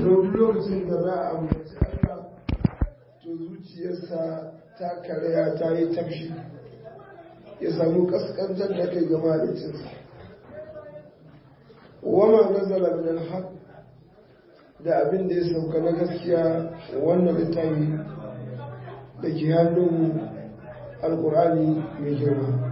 duk lokacin da za a ambaci Allah to zuciyarsa ta karaya ta yi tafshi ya samu kaskantar da kai ga malicinsa wama nazala min alhaq da abin da ya sauka na gaskiya wannan littafi da ke hannun alkur'ani mai girma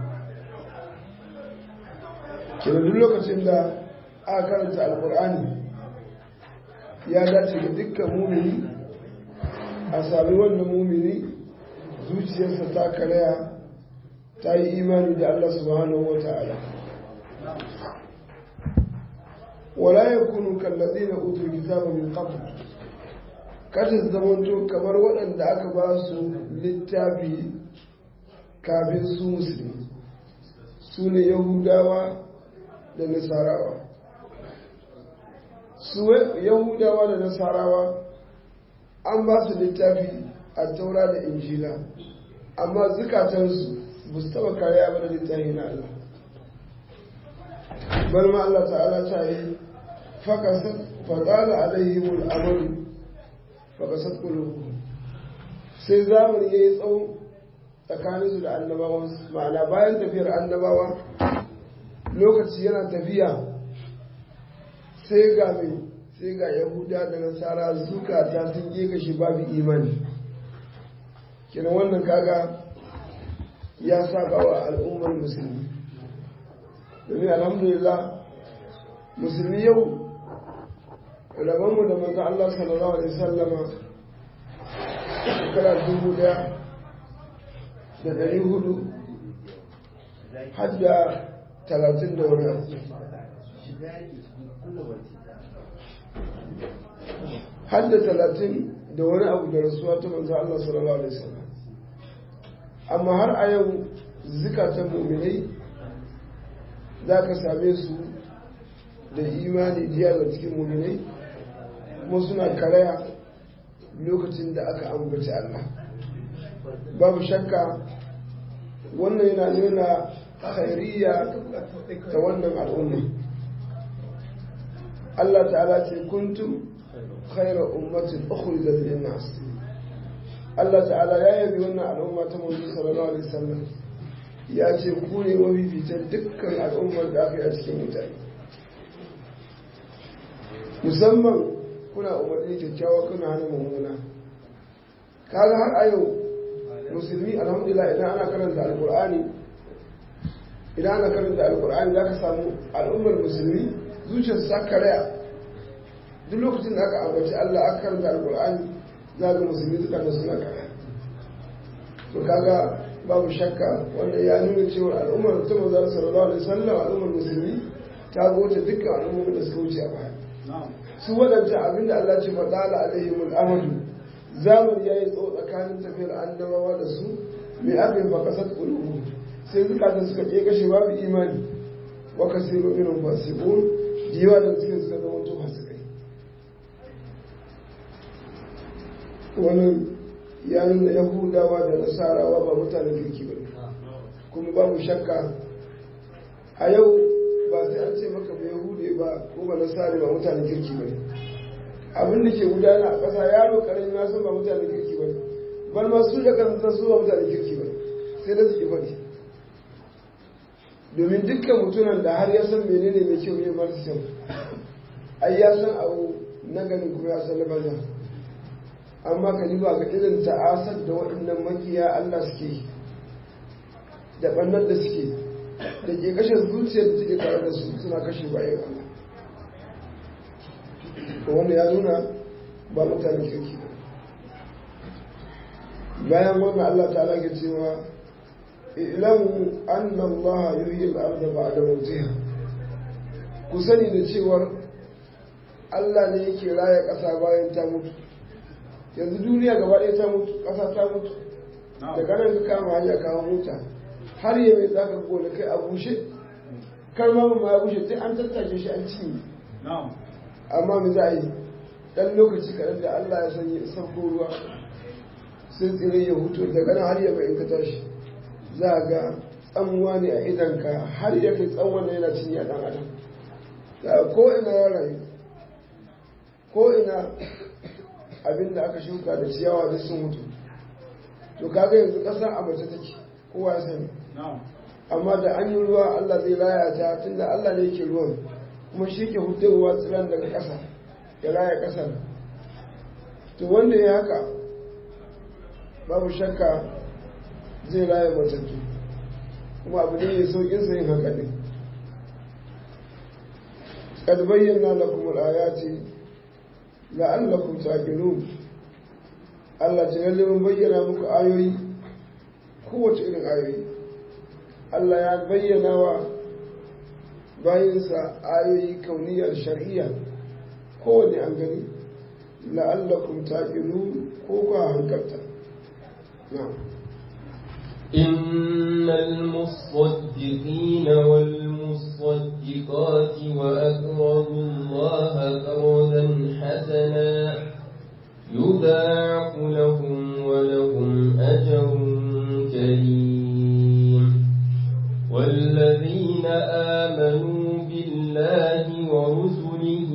kira duk lokacin da aka karanta alkur'ani ya dace ga dukkan mumini a sami wannan mumini zuciyarsa ta karaya ta yi imani da Allah subhanahu wa ta'ala wala ya kunu kallazi na utul kitaba min qabl kada zamanto kamar waɗanda aka ba su littafi kafin su musulmi su ne yahudawa da nasarawa su yahudawa da nasarawa an ba su littafi a taura da injila amma zukatansu ba su taba kariya ba da littafi na Allah bal ma Allah ta'ala ta yi fakasat fadala alaihimul amalu fakasat qulubuhum sai zamani yayi tsawo tsakaninsu da annabawan ma'ana bayan tafiyar annabawa lokaci yana tafiya sai ga mai sai ga yahuda da nasara zukata sun geka shi babu imani kina wannan kaga ya saba wa al'ummar musulmi domin alhamdulillah musulmi yau rabonmu da manzo Allah sallallahu alaihi sallama shekara dubu daya da dari hudu hadda talatin da wani abu hadda talatin da wani abu da rasuwa ta manzo Allah sallallahu alaihi wasallam amma har a yau zikatan mu'minai za ka same su da imani jiya da cikin mu'minai kuma suna karaya lokacin da aka ambaci Allah babu shakka wannan yana nuna khairiyya ta wannan al'umma Allah ta'ala ce kuntum khairar ummatin ukhrijat lin-nas Allah ta'ala ya yabi wannan al'umma ta manzo sallallahu alaihi wasallam ya ce ku ne mafificin dukkan al'ummar da aka yi a cikin mutane musamman kuna umarni kyakkyawa kuna hana mummuna kaga har a yau musulmi alhamdulillah idan ana karanta alkur'ani idan ana karanta alkur'ani za ka samu al'ummar musulmi zuciyarsu ta karaya duk lokacin da aka ambaci Allah aka karanta alkur'ani za ga musulmi suka da suna karaya to kaga babu shakka wanda ya nuna cewa al'ummar ta manzo sallallahu alaihi wasallam al'ummar musulmi ta goce dukkan al'ummar da suka wuce a baya su wadanta abinda Allah ce fadala alaihimul amadu zamani yayi tsawo tsakanin tafiyar annabawa da su mai aka yi bakasat qulubu sai zukatan suka ke kashe babu imani wa kasiru minhum fasiqun jiwa da suke suka zama to fasikai wannan ya nuna yahudawa da nasarawa ba mutanen kirki ba kuma babu shakka a yau ba sai an ce maka ba yahude ba ko ba nasari ba mutanen kirki ba abin da ke gudana a ƙasa yaro ƙarami ya san ba mutanen kirki ba bal ma su da kan su ba mutanen kirki ba sai da su ki faɗi domin dukkan mutunan da har ya san menene mai kyau ne mara kyau ai ya san abu na ganin kuma ya san na banza amma ka ba ga irin ta'asar da waɗannan makiya Allah suke yi da ɓannar da suke da ke kashe zuciyar da take tare da su suna kashe bayan Allah to wanda ya nuna ba mutane kirki ba bayan wannan Allah ta'ala ke cewa ilamu anna Allah yuhyi al-ardha ba'da mawtiha ku sani da cewar Allah ne yake raya ƙasa bayan ta mutu yanzu duniya gaba ɗaya ta mutu ƙasa ta mutu daga nan ka kama hanya kawo mota har yi mai zaka gona kai a bushe kar ma ma ya bushe sai an tattake shi an cinye amma mu za a yi ɗan lokaci kaɗan da Allah ya sanya sabko ruwa sai tsire ya hutu daga nan har ya mai in ka tashi za a ga tsamuwa ne a idanka har ya kai tsawon yana cinye a ɗan adam da ko ina ya rayu ko ina abin da aka shuka da ciyawa duk sun mutu to kaga yanzu ƙasa a mace take kowa ya sani amma da an yi ruwa Allah zai raya ta tunda Allah ne yake ruwan kuma shi ke hudowa tsiran daga ƙasa ya raya ƙasar to wanda ya haka babu shakka zai raya matattu kuma abu ne mai saukin sa yin haka ne قد بينا لكم الآيات لعلكم تعقلون Allah ta lalle mun bayyana muku ayoyi kowace irin ayoyi Allah ya bayyana wa bayinsa ayoyi kauniyar shar'iyya kowane an gani la'allakum taqilu ko ku hankalta na'am إن المصدقين والمصدقات وأقرضوا الله قرضا حسنا يضاعف لهم ولهم أجر كريم والذين آمنوا بالله ورسله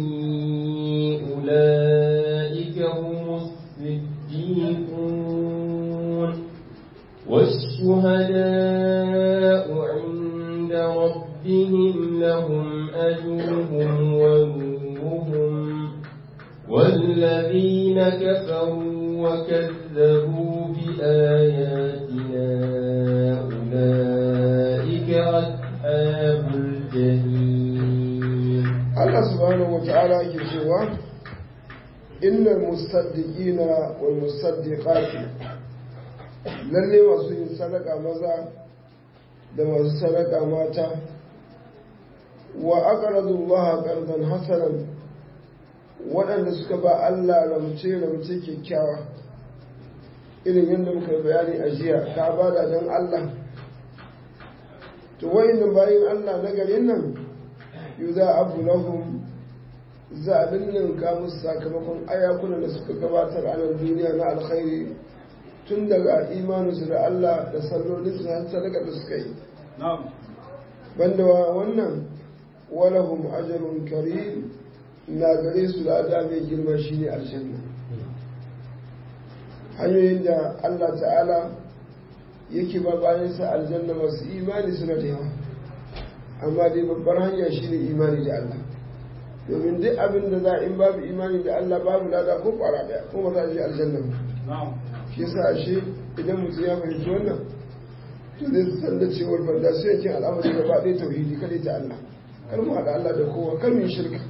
أولئك هم الصديقون والشهداء عند ربهم لهم أجرهم ونورهم والذين كفروا وكذبوا بآياتنا أولئك أصحاب الجحيم Allah subhanahu wa ta'ala yake cewa innal musaddiqina wal musaddiqati lalle masu yin sadaka maza da masu sadaka mata wa aqradu Allah qardan hasanan waɗanda suka ba Allah ramce ramce kyakkyawa irin yadda muka yi bayani a jiya ka bada don Allah to wayannan bayin Allah na garin nan yuza abu lahum za a ninninka musu sakamakon ayakunan da suka gabatar a nan duniya na alkhairi tun daga imaninsu da Allah da sallolinsu har sadaka da suka yi banda wannan walahum ajrun karim na gare su da ada mai girma shine aljanna hanyoyin da Allah ta'ala yake ba bayansa aljanna masu imani suna da yawa amma dai babbar hanya shine imani da Allah domin duk abin da za in babu imani da Allah babu lada ko kwara daya ko ba za a je aljanna ba shi yasa ashe idan mutum ya fahimci wannan to zai san da cewar banda sai yake al'amari gaba ɗaya tauhidi kadai ta Allah kar mu haɗa Allah da kowa kar mu yi shirka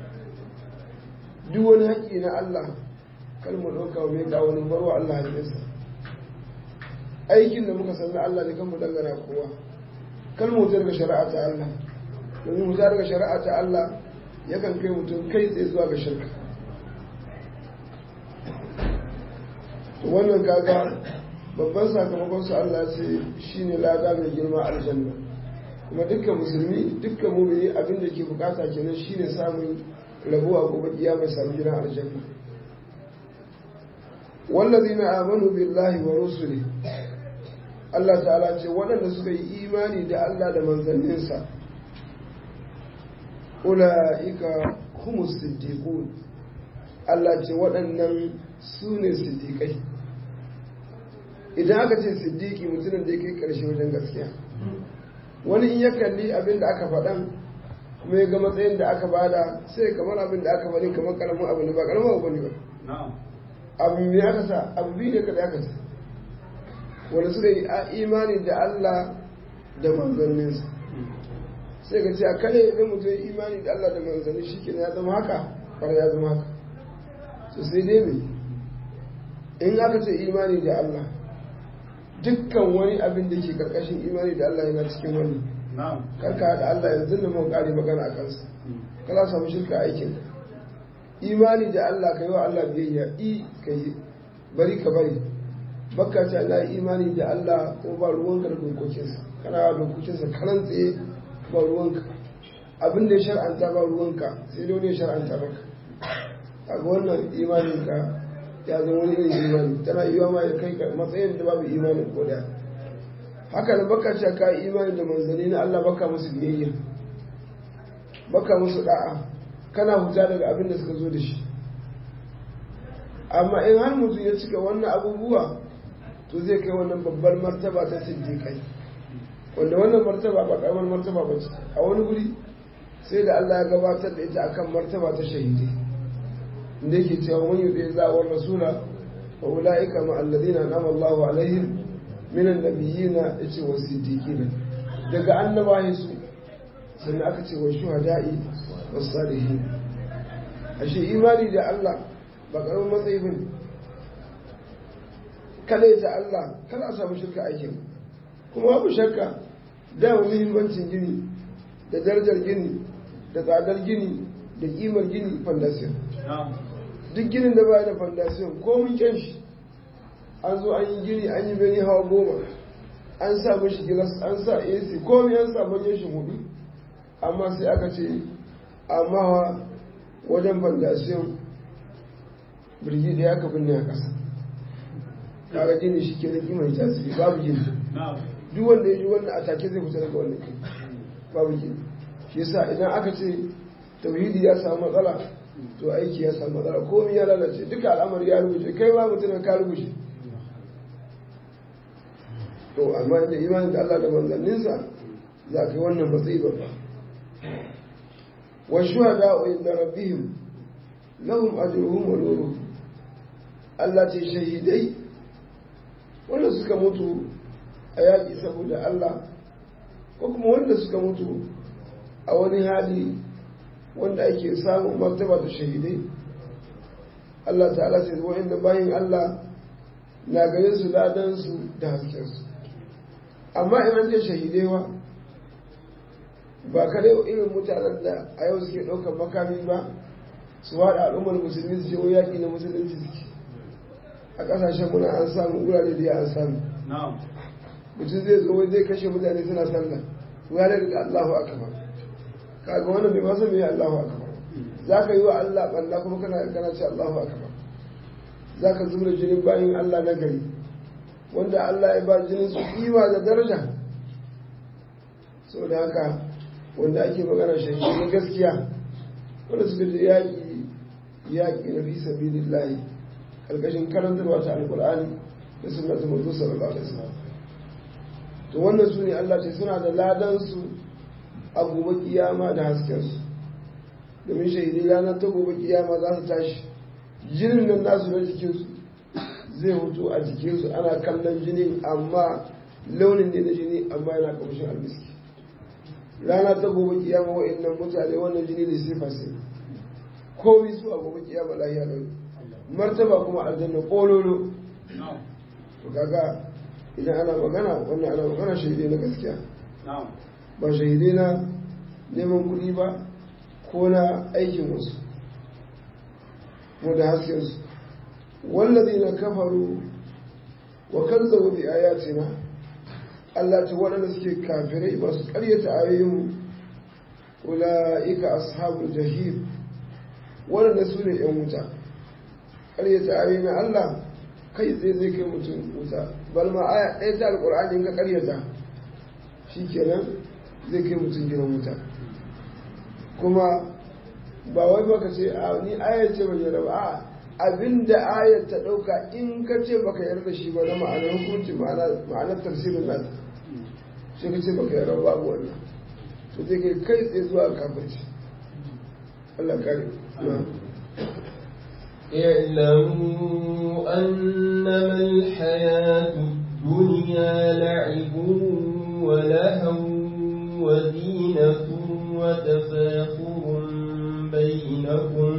duk wani haƙƙi na Allah kar mu ɗauka mai ga wani barwa Allah haƙƙinsa aikin da muka san na Allah ne kan mu dangana kowa kar mu wuce daga shari'a ta Allah domin wuce daga shari'a ta Allah yakan kai mutum kai tsaye zuwa ga shirka to wannan kaga babban sakamakon su Allah ce shine lada mai girma aljanna kuma dukkan musulmi dukkan mumini abin da ke bukata kenan shine samun rabuwa gobe kiyama samu gidan aljanna wallazina amanu billahi wa rusuli Allah ta'ala ce waɗanda suka yi imani da Allah da manzanninsa ula'ika humus siddiqun Allah ce waɗannan su ne siddiƙai idan aka ce siddiƙi mutumin da ya kai ƙarshe wajen gaskiya wani in ya kalli abin da aka faɗan kuma ya ga matsayin da aka bada sai kamar abin da aka faɗi kamar ƙaramin abu ne ba ƙaramin abu ne ba abu ne aka sa abu biyu ne kaɗai aka sa wanda suka yi imani da Allah da manzanninsa sai ka ce a kare idan mutum ya imani da Allah da manzanni shi ke ya zama haka fara ya zama haka so sai dai mai in aka ce imani da Allah dukkan wani abin da ke karkashin imani da Allah yana cikin wani karka da Allah yanzu da mun kare magana a kansa kana samu shirka aikin imani da Allah ka yi wa Allah biyayya i ka yi bari ka bari baka ce Allah imani da Allah ko ba ruwanka da dokokinsa kana wa dokokinsa karan tsaye ba ruwanka abin da ya shar'anta ba ruwanka sai dai wani ya shar'anta maka kaga wannan imaninka ya zama wani irin imani tana yiwa ma ya kai ka matsayin da babu imanin ko da haka da baka ce ka imani da manzanni na Allah baka musu biyayya baka musu da'a kana huta daga abin da suka zo da shi amma in har mutum ya cika wannan abubuwa to zai kai wannan babbar martaba ta siddiƙai wanda wannan martaba ba ƙaramar martaba ba ce a wani guri sai da Allah ya gabatar da ita akan martaba ta shahidi inda yake cewa man yuti zawar rasula wa ulaika ma alladhina an'ama Allahu alaihim min annabiyina yace wa siddiqina daga annabawa su sannan aka ce wa shuhada'i was salihin ashe imani da Allah ba karamin matsayi bane kada ta Allah kada a samu shirka aikin kuma babu shakka da muhimmancin gini da darajar gini da tsadar gini da kimar gini fondasiyon duk ginin da baya da fondasiyon ko mun kyan shi an zo an yi gini an yi bene hawa goma an sa mashi gilas an sa ac komai an sa manyan shi hudu amma sai aka ce amma wajen fondasiyon birgi da ya ka binne a ƙasa kaga gini shi ke da kimar tasiri babu gini duk wanda ya ji wannan a take zai fita daga wannan kai babu gini shi yasa idan aka ce tauhidi ya samu matsala to aiki ya samu matsala komai ya lalace duka al'amari ya rubuce kai ma mutum ka rubuce to amma da imanin da Allah da manzanninsa za ka yi wannan matsayi babba wa shuhada wa inda rabbihim lahum ajruhum wa nuruhum Allah ce shahidai wanda suka mutu a yaƙi saboda Allah ko kuma wanda suka mutu a wani hali wanda ake samun martaba ta shahidai Allah ta'ala sai wa'inda bayan Allah na gare su ladansu da haskensu amma in an ce shahidai wa ba kare irin mutanen da a yau suke ɗaukar makami ba su haɗa al'ummar musulmi su je yaƙi na musulunci suke a ƙasashen muna an samu wurare da ya an samu mutum zai zo zai kashe mutane suna sallah ya da daga Allahu akbar kaga wannan bai masa mai Allahu akbar zaka yi wa Allah balla kuma kana kana ce Allahu akbar zaka zura jinin bayin Allah na gari wanda Allah ya ba jinin su kima da daraja saboda haka wanda ake magana shi na gaskiya wanda suka je yaƙi yaƙi na fi sabilillahi karkashin karantarwa ta alkur'ani da sunnatu manzo sallallahu alaihi wasallam to wannan su ne Allah ce suna da ladansu a gobe kiyama da haskensu domin shahidai ranar ta gobe kiyama za su tashi jinin nan nasu na jikinsu zai hutu a jikinsu ana kallon jini amma launin ne na jini amma yana kamshin almiski rana ta gobe kiyama wa'annan mutane wannan jini ne sifa sai komai su a gobe kiyama lahiya lau martaba kuma aljanna kololo to kaga idan ana magana wannan ana magana shahidai na gaskiya ba shahidai na neman kuɗi ba ko na aikin wasu ko da haskensu wallazi na kafaru wa kazzabu bi ayatina Allah ta waɗanda suke kafirai masu ƙaryata ayoyin ula'ika ashabul jahim waɗanda su ne ‘yan wuta ƙaryata ayoyin Allah kai tsaye zai kai mutum wuta bal ma aya ɗaya ta alƙur'ani in ka ƙaryata shi kenan zai kai mutum gidan wuta kuma ba wai baka ce a ni ayar ce ban yarda ba a abinda ayar ta ɗauka in ka ce baka yarda shi ba na ma'anar hukunci ma'anar tafsirin nan sai ka ce baka yarda babu wannan to zai kai kai tsaye zuwa kafirci Allah kare اعلموا أنما الحياة الدنيا لعب ولهو وزينة وتفاخر بينكم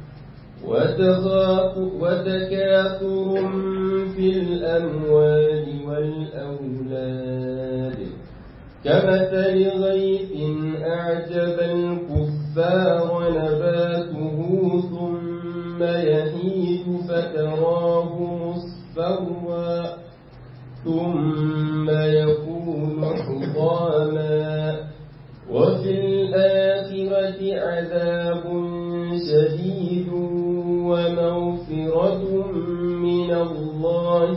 وتكاثر في الأموال والأولاد كمثل غيث أعجب الكفار نباته ثم يهيج فتراه مصفرا ثم يكون حطاما وفي الآخرة عذاب شديد ومغفرة من الله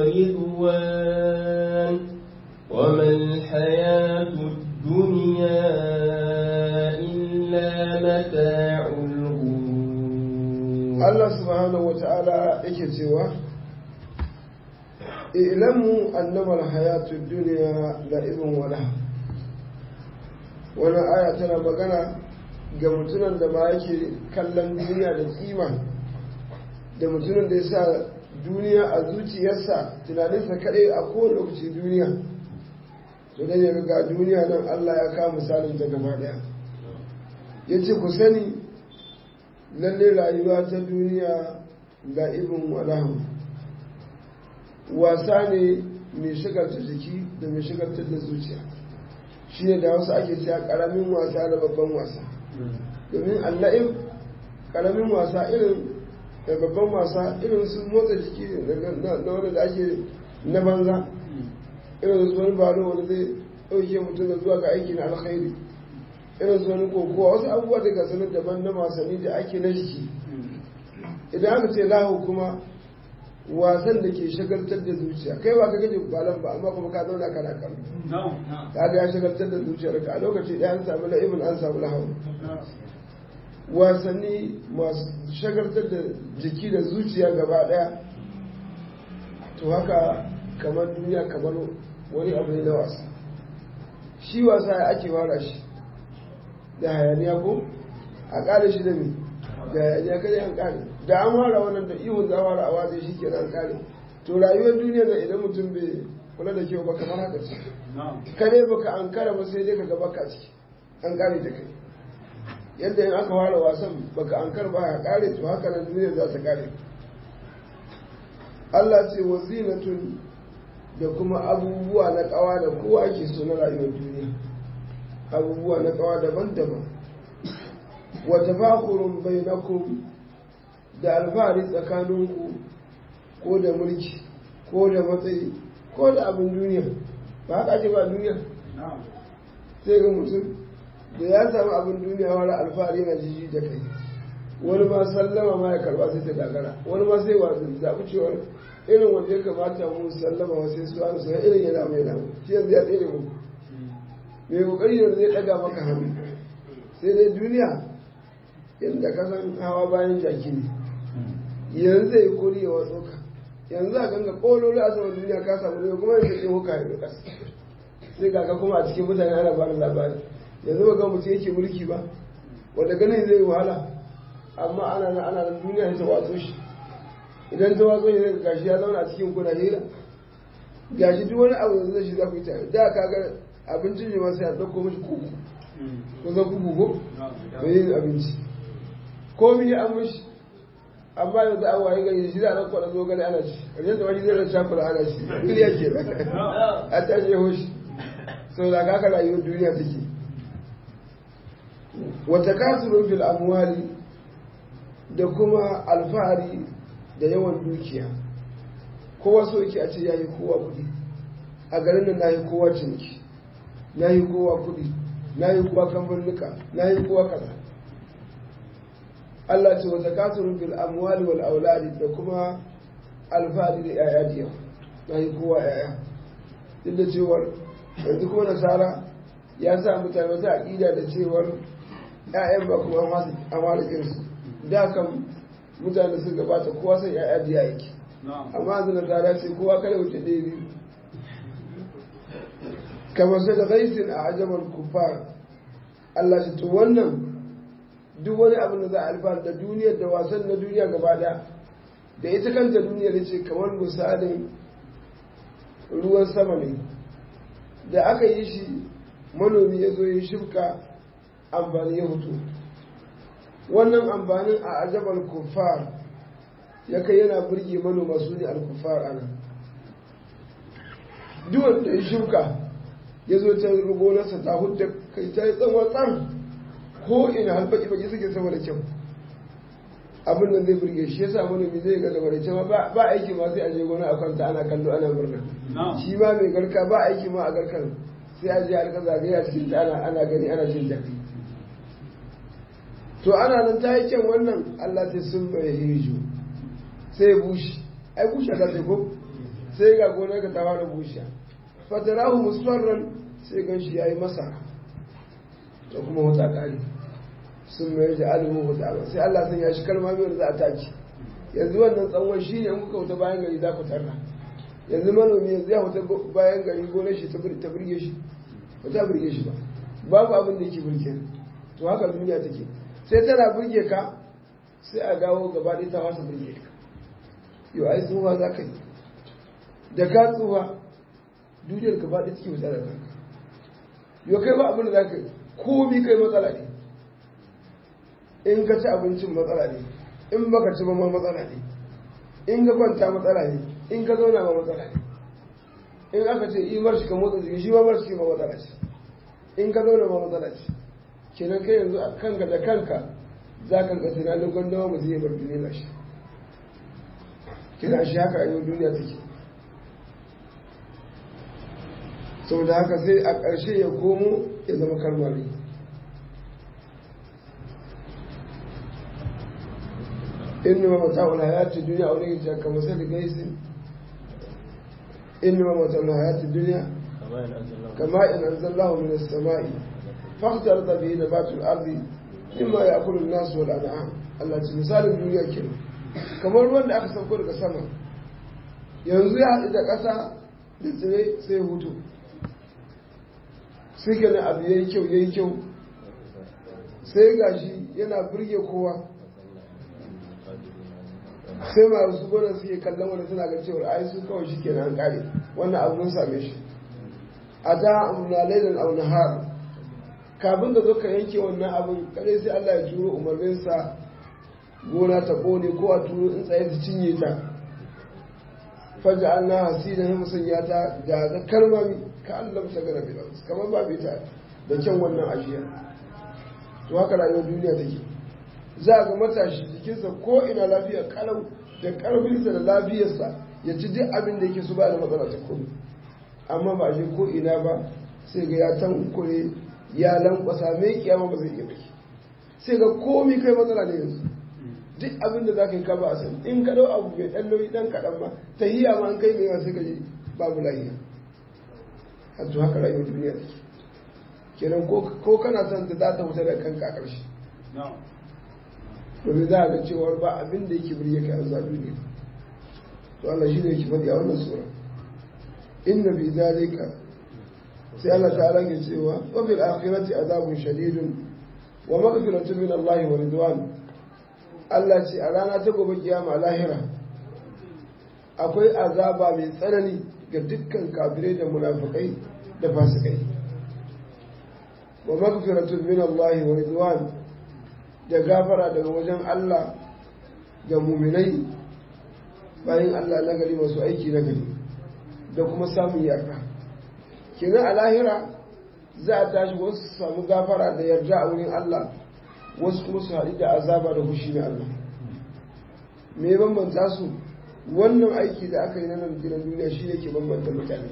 ورضوان وما الحياة الدنيا إلا متاع Allah subhanahu wa ta'ala yake cewa ilamu annama alhayatu dunya la'ibun wa lahu wannan aya tana magana ga mutumin da ba yake kallon duniya da kima da mutumin da ya sa duniya a zuciyarsa tunaninsa kaɗai a kowane lokaci duniya to dan ya ga duniya nan Allah ya kawo misalin ta gaba ɗaya ya ce ku sani lalle rayuwa ta duniya ga ibin walahu wasa ne mai shigarta jiki da mai shigarta da zuciya shi ne da wasu ake cewa ƙaramin wasa da babban wasa domin alla'im ƙaramin wasa irin da babban wasa irin su motsa jiki na wanda da ake na banza irin su wani balo wanda zai ɗauke mutum da zuwa ga aiki na alkhairi irin su wani kokowa wasu abubuwa da ga sanar daban na wasanni da ake na jiki idan aka ce lahu kuma wasan da ke shagaltar da zuciya kai ba ka gaje balan ba amma kuma ka zauna kana kallo ka ga ya shagaltar da zuciyar ka a lokaci ɗaya an samu la'ibin an samu lahu wasanni masu shagaltar da jiki da zuciya gaba ɗaya to haka kamar duniya kamar wani abu ne na wasa shi wasa ya ake wara shi da hayaniya ko a ƙare shi da me da hayaniya kada an ƙare da an wara wannan da ihun za wara a waje shi kenan an ƙare to rayuwar duniya da idan mutum bai kula da kyau ba kamar haka ce kare baka an kara ba sai dai ka gaba ka ciki an ƙare da kai yadda in aka ware wasan baka an kar ba ya ƙare to haka nan duniya za ta ƙare Allah ce wa zinatun da kuma abubuwa na kawa da kowa ke so na rayuwar duniya abubuwa na kawa daban-daban wa tafakurun bainakum da alfahari tsakaninku ko da mulki ko da matsayi ko da abin duniya ba haka ake ba duniya sai ga mutum da ya samu abin duniya wani alfahari na jiji da kai wani ma sallama ma ya karba sai ta gagara wani ma sai wa zaɓi cewar irin wanda ya kamata mu sallama wa sai su an sa irin yana mai namu shi yanzu ya tsere mu mai kokari yanzu zai daga maka hannu sai dai duniya inda ka san hawa bayan jaki ne yanzu zai kori ya watso ka yanzu a ganga kololi a saman duniya ka samu ne kuma yanzu ke huka ya kasa sai ga kuma a cikin mutane ana bada labari yanzu ba ga mutum yake mulki ba wanda ganin zai wahala amma ana nan ana nan duniya ta watso shi idan ta watso ne gashi ya zauna a cikin kuna hira gashi duk wani abu da zai shi za ku yi tare da ka ga abincin ne masu ya ɗauko mashi kuku ko zan kuku ko mai yin abinci ko mi ya an mashi amma yanzu an waye gari shi za a ɗauko da zo gani ana ci ƙarshen da wani zai rasa shakula ana ci duniya ke a tashi hoshi sau da kaka rayuwar duniya take wata kasurun fil amwali da kuma alfahari da yawan dukiya kowa so yake a ce ya yi kowa kudi a garin nan na yi kowa ciniki na yi kowa kudi na yi kowa kamfanuka na yi kowa kaza Allah ce wata kasurun fil amwali wal auladi da kuma alfahari da yaya da yawa na yi kowa yaya duk da cewar yanzu kuma nasara ya sa mutane wata aƙida da cewar ‘ya'yan ba kuma an walikinsu da kan mutane sun gabata kowa sai ‘ya'ya biya yake amma yanzu nasara ce kowa kada wuce ɗaya biyu kamar sai da gaisin a ajabar kufar Allah shi to wannan duk wani abin da za a alfahar da duniyar da wasan na duniya gaba ɗaya da ita kanta duniyar ce kamar misalin ruwan sama ne da aka yi shi manomi ya zo yi shifka amfani ya hutu wannan amfanin a ajabar kufar ya kai yana burge manoma su ne alkufar ana duk wanda ya shifka ya zo ta rugonarsa ta hudda kai ta yi tsawon tsar ko ina halbaki baki suke sama da kyau abin nan zai burge shi yasa manomi zai ga gaba da cewa ba aiki ma sai a je gona a kwanta ana kallo ana murna shi ma mai garka ba aiki ma a garkar sai a je alka zagaye a cikin ana ana gani ana jin daɗi to ana nan ta yi kyan wannan Allah sai sun bai hiju sai ya bushe ai bushe ta ce ko sai ga gonar ka ta fara bushe fatarahu musfarran sai gan shi yayi masa to kuma wata kare sun mai da alimu huta ba sai Allah sun ya shi kalma mai za a taki yanzu wannan tsawon shi ne in kuka wuta bayan gari za ku tarra yanzu manomi yanzu ya wuta bayan gari gonar shi ta birge shi ba ta birge shi ba babu abin da yake birge to haka duniya take sai tana birge ka sai a dawo gaba ɗaya ta wasa birge ka yau ai tsufa za ka yi da ka tsufa duniyar gaba ɗaya take wuta da kanka yau kai ba abin da za ka yi komi kai matsala ne in ka ci abincin matsala ne in baka ci ba ma matsala ne in ka kwanta matsala ne in ka zauna ma matsala ne in aka ce imar shi ka motsa jiki shi ma bar shi ma matsala ce in ka zauna ma matsala ce kenan kai yanzu a kanka da kanka za ka ga tunanin gwandama mu zai bar duniya shi kenan shi haka a yau duniya take saboda haka sai a ƙarshe ya komo ya zama kalmari إنما متاع الحياة الدنيا أولئك كمثل غيث إنما متاع الحياة الدنيا كما إن أنزل الله من السماء فاختلط به نبات الأرض مما يأكل الناس والأنعام الله مثال الدنيا كده kamar ruwan da aka sauko daga sama yanzu ya haɗu da ƙasa da tsire sai hutu sai kenan abu ya yi kyau ya yi kyau sai gashi yana birge kowa sai masu gwanon suke kallon wanda suna ga cewar ai su kawai shi kenan an kare wannan abu mun same shi a ta amuna lailan au nahar kafin da zo ka yanke wannan abin kadai sai Allah ya turo umarninsa gona ta kone ko a turo in tsaye ta cinye ta faja an na hasi da musun ya ta ga ga kalmami ka Allah ta gara bi kamar ba bi ta da kyan wannan ajiya to haka rayuwar duniya take za a ga matashi jikinsa ko ina lafiya kalau da karfinsa da lafiyarsa ya ci duk abin da yake su ba da matsala ta komai amma ba shi ko ina ba sai ga ya tankure ya lankwasa mai kiyama ba zai iya baki sai ga komai kai matsala ne yanzu duk abin da za ka yi ka ba a san in ka dau abu mai ɗan nauyi ɗan kaɗan ma ta hiya ma an kai mai yawa sai ka ji babu lahiya hattu haka rayuwar duniya take kenan ko kana son ta za ta wuta da kanka a ƙarshe domin za a ga cewar ba abin da yake birge ka yanzu a duniya to Allah shi ne yake faɗi a wannan sura inna fi zalika sai Allah ta'ala ke cewa wa fil akhirati azabun shadidun wa maghfiratun min Allah wa ridwan Allah ce a rana ta gobe kiyama lahira akwai azaba mai tsanani ga dukkan kafirai da munafikai da fasikai wa maghfiratun min Allah wa ridwan da gafara daga wajen Allah ga muminai bayan Allah na gari masu aiki na gari da kuma samun yarda kenan a lahira za a tashi wasu su samu gafara da yarda a wurin Allah wasu kuma su haɗu da azaba da fushi na Allah me bambanta su wannan aiki da aka yi na nan gidan duniya shi ne ke bambanta mutane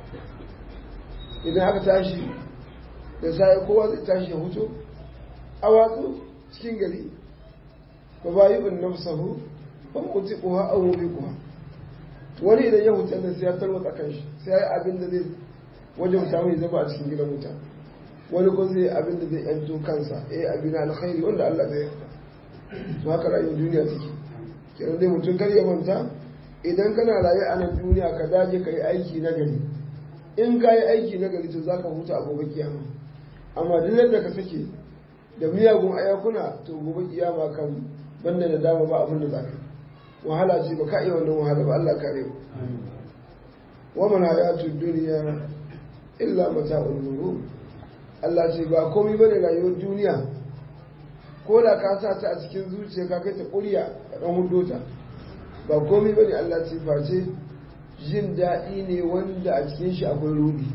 idan aka tashi da sai kowa zai tashi ya hutu a watsu cikin gari ba ba yi un nafsahu ba mutu kuwa a wuri kuwa wani idan ya hutar da sai ya tarwata kan shi sai ya yi abin da zai wajen samu ya zama a cikin gidan wuta wani ko zai abin da zai yanto kansa ya yi abin alkhairi wanda Allah zai yarda to haka rayuwar duniya take kenan dai mutum kar ya manta idan kana raye a nan duniya ka dage ka yi aiki na gari in ka yi aiki na gari to za ka huta a gobe kiyama amma duk yadda ka sake da miyagun ayakuna to gobe kiyama kan banda da dama ba abin da za ka wahala ce ba ka iya wannan wahala ba Allah kare mu wa man hayatu dunya illa mata'ul ghurur Allah ce ba komai bane rayuwar duniya ko da ka sa ta a cikin zuciya ka kai ta ƙuriya ka dan hudo ta ba komai bane Allah ce face jin daɗi ne wanda a cikin shi akwai rudi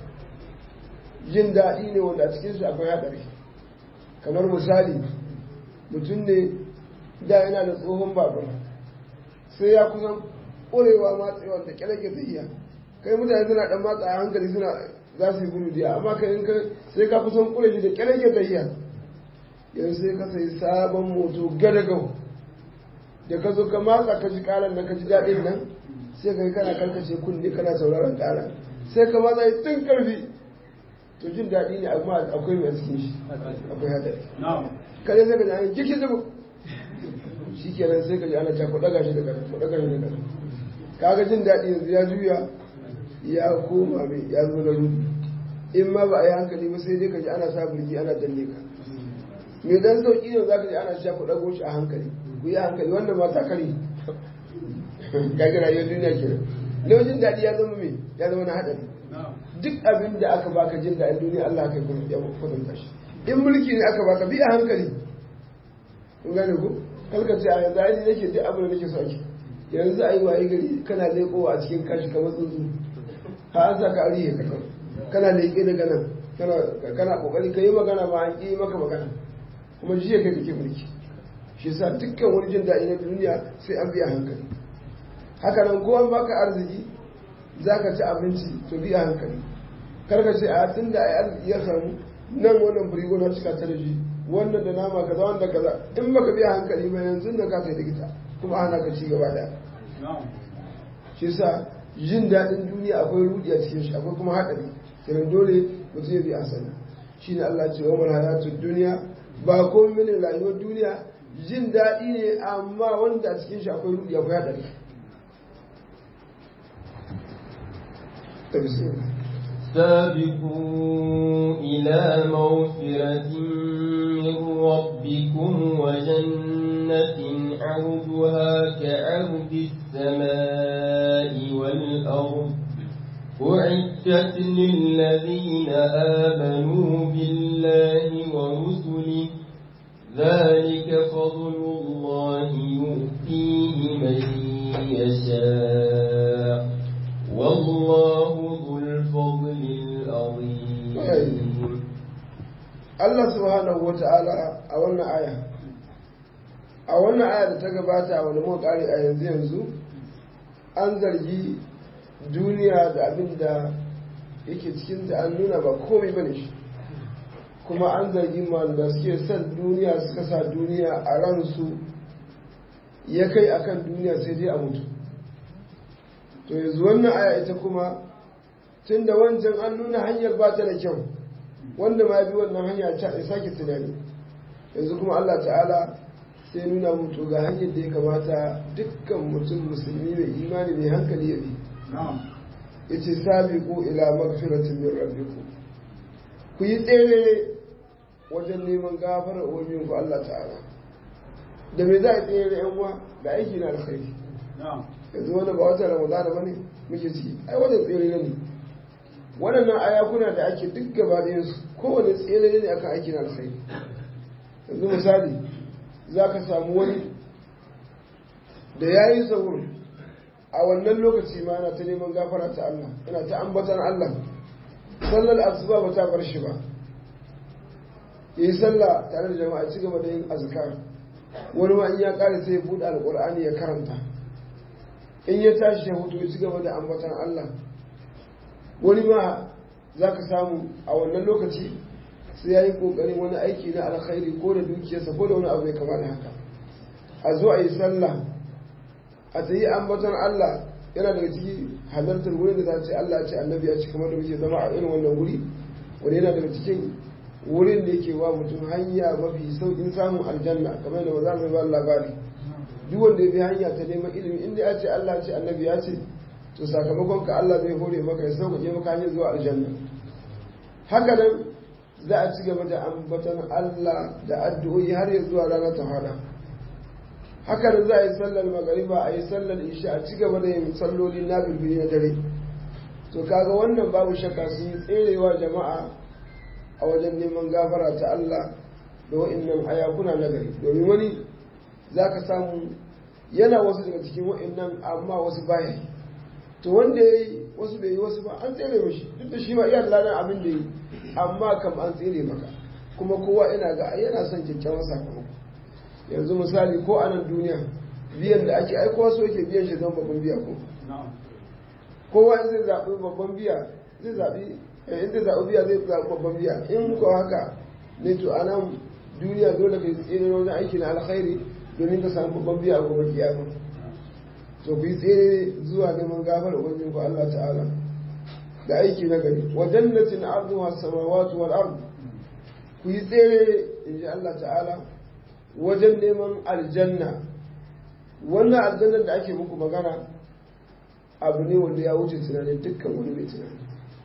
jin daɗi ne wanda a cikin shi akwai haɗari kamar misali mutum ne da yana da tsohon babur sai ya kusan ƙurewa matsewa da ƙyalake ta iya kai mutane suna ɗan matsa a hankali suna za su yi gudu diya amma kai in sai ka kusan ƙure shi da ƙyalake ta iya yanzu sai ka sai sabon moto gadagau da ka zo ka matsa ka ji ƙaran nan ka ji daɗin nan sai ka yi kana karkace kunne kana sauraron ƙara sai ka matsa yi tun ƙarfi to jin daɗi ne amma akwai mai a cikin shi akwai hadari kare sai ka ji an jikin zubu shi kenan sai ka ji ana ta ku ɗaga shi da ƙasa ku ɗaga shi da ƙasa kaga jin daɗi yanzu ya juya ya koma mai ya zo na rudu in ma ba a yi hankali ba sai dai ka ji ana sa birki ana danne ka mai dan sauƙi ne za ka ji ana cewa ku ɗago shi a hankali ku yi hankali wannan ma ta kare kaga rayuwar duniya kenan na jin daɗi ya zama mai ya zama na haɗari duk abin da aka baka jin daɗin duniya Allah kai kuma ya kwatanta shi in mulki ne aka baka bi a hankali kun gane ko kalka ce a yanzu ai nake duk abin da nake so ake yanzu a yi waye gari kana leƙowa a cikin kashi kamar tsuntsu ha an sa ka arihe ka kan kana leƙe daga nan kana kokari ka yi magana ma an ƙi maka magana kuma jiya kai kake mulki shi sa dukkan wani jin daɗi na duniya sai an biya hankali haka nan ko an baka arziki za ka ci abinci to biya hankali karka ce a tun da ai arziki ya samu nan wannan firigo na cika ta da shi wannan da nama kaza wanda kaza in baka biya hankali ba yanzu da ka kai likita kuma ana ka ci gaba da shi sa jin daɗin duniya akwai rudi a cikin shi akwai kuma haɗari kenan dole mutum ya bi asali shi ne Allah ce wa mal hayatud duniya ba komai ne rayuwar duniya jin daɗi ne amma wanda a cikin shi akwai rudi akwai haɗari سابقوا إلى مغفرة من ربكم وجنة عرضها كعرض السماء والأرض أعدت للذين آمنوا بالله ورسله ذلك فضل الله يؤتيه من يشاء والله ذو الفضل العظيم Allah subhanahu wata'ala a wannan aya a wannan aya da ta gabata wani muka kare a yanzu yanzu an zargi duniya da abin da yake cikinta an nuna ba komai bane shi kuma an zargi da suke son duniya suka sa duniya a ransu ya kai akan duniya sai dai a mutu to yanzu wannan aya ita kuma tun da wancan an nuna hanyar ba ta da kyau wanda ma bi wannan hanya ta ya sake tunani yanzu kuma Allah ta'ala sai nuna mutu ga hanyar da ya kamata dukkan mutum musulmi mai imani mai hankali ya bi yace sabiqu ila magfiratin min rabbikum ku yi tsere wajen neman gafarar ubangijin ku Allah ta'ala da me za a tsere yan uwa da aiki na alkhairi yanzu wani ba wata ramadana bane muke ciki ai wannan tsere ne waɗannan ayakuna da ake duk gaba da su kowane tsere ne akan aikin alkhairi yanzu misali za ka samu wani da ya yi sahur a wannan lokaci ma yana ta neman gafara ta Allah yana ta ambatan Allah sallar asuba ba ta bar shi ba ya yi sallah tare da jama'a ci gaba da yin azkar wani ma in ya kare sai ya buɗe alƙur'ani ya karanta in ya tashi ya hutu ya ci gaba da ambatan Allah wani ma za ka samu a wannan lokaci sai ya yi ƙoƙarin wani aiki na alkhairi ko da dukiyarsa ko da wani abu ya kama da haka a zo a yi sallah a ta yi ambaton Allah yana daga ciki halartar wurin da za ce Allah ce annabi ya ci kamar da muke zama a irin wannan wuri wani yana daga cikin wurin da yake wa mutum hanya mafi sauƙin samun aljanna kamar da maza mai ba labari duk wanda ya bi hanya ta neman ilimi inda ya ce Allah ce annabi ya ce to sakamakon ka Allah zai hore maka ya sauƙaƙe maka hanyar zuwa aljanna haka nan za a ci gaba da ambaton Allah da addu'o'i har ya zuwa rana ta hada haka nan za a yi sallar magariba a yi sallar isha a ci gaba da yin salloli na birbiri na dare to kaga wannan babu shakka sun yi tserewa jama'a a wajen neman gafara ta Allah da wa'annan ayakuna na gari domin wani za ka samu yana wasu daga cikin wa'annan amma wasu baya yi to wanda ya yi wasu bai yi wasu ba an tsere mashi duk da shi ma iya ladan abin da yi amma kam an tsere maka kuma kowa ina ga yana son kyakkyawan sakamako yanzu misali ko a nan duniya biyan da ake aikowa so yake biyan shi don babban biya ko kowa in zai zaɓi babban biya zai zaɓi in zai zaɓi biya zai zaɓi babban biya in ko haka ne to a nan duniya dole ka tsere wajen aiki na alkhairi domin ka samu babban biya a gobe kiyama to ku yi tsere zuwa neman gafar wajen ku Allah ta'ala da aiki na gari wa jannatin arduha samawati wal ard ku yi tsere in ji Allah ta'ala wajen neman aljanna wannan aljannar da ake muku magana abu ne wanda ya wuce tunanin dukkan wani mai tunani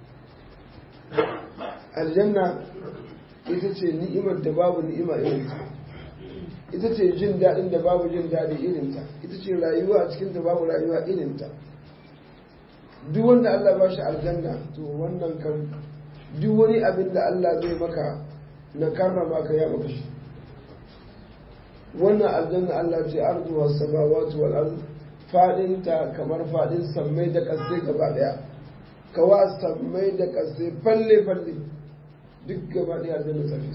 aljanna ita ce ni'imar da babu ni'ima irinta ita ce jin daɗin da babu jin daɗi irinta ita ce rayuwa a cikin da babu rayuwa irinta duk wanda Allah ba shi aljanna to wannan kan duk wani abin da Allah zai maka na karrama ka ya maka shi wannan aljanna Allah ce ardu was samawati wal ard fadin ta kamar fadin sammai da kasai gaba daya kawa sammai da kasai falle falle duk gaba daya aljanna ta fi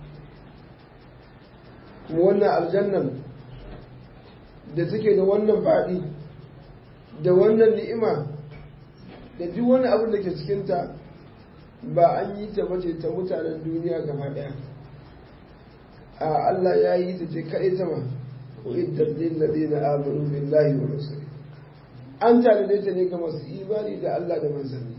kuma wannan aljannan da take da wannan fadi da wannan ni'ima da duk wani abin da ke cikinta ba an yi ta bace ta mutanen duniya gaba daya a Allah ya yi ta ce kaɗai sama ko iddar lillazi na amanu billahi wa rasuli an tanade ta ne ga masu imani da Allah da manzanni